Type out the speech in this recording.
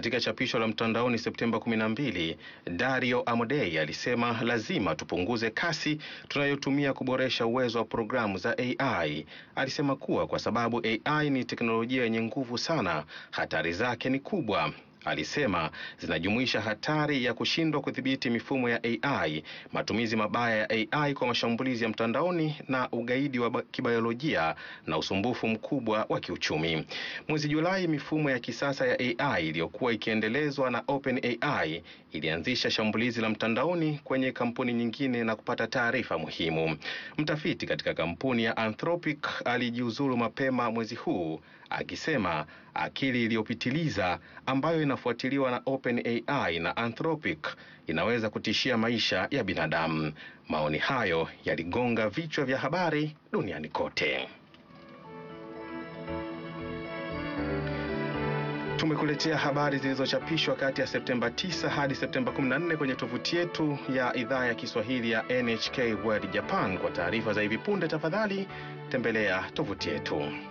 Katika chapisho la mtandaoni Septemba 12, Dario Amodei alisema lazima tupunguze kasi tunayotumia kuboresha uwezo wa programu za AI. Alisema kuwa kwa sababu AI ni teknolojia yenye nguvu sana, hatari zake ni kubwa. Alisema zinajumuisha hatari ya kushindwa kudhibiti mifumo ya AI, matumizi mabaya ya AI kwa mashambulizi ya mtandaoni na ugaidi wa kibiolojia na usumbufu mkubwa wa kiuchumi. Mwezi Julai, mifumo ya kisasa ya AI iliyokuwa ikiendelezwa na OpenAI ilianzisha shambulizi la mtandaoni kwenye kampuni nyingine na kupata taarifa muhimu. Mtafiti katika kampuni ya Anthropic alijiuzulu mapema mwezi huu akisema akili iliyopitiliza ambayo inafuatiliwa na OpenAI na Anthropic inaweza kutishia maisha ya binadamu. Maoni hayo yaligonga vichwa vya habari duniani kote. Tumekuletea habari zilizochapishwa kati ya Septemba 9 hadi Septemba 14 kwenye tovuti yetu ya idhaa ya Kiswahili ya NHK World Japan. Kwa taarifa za hivi punde, tafadhali tembelea tovuti yetu.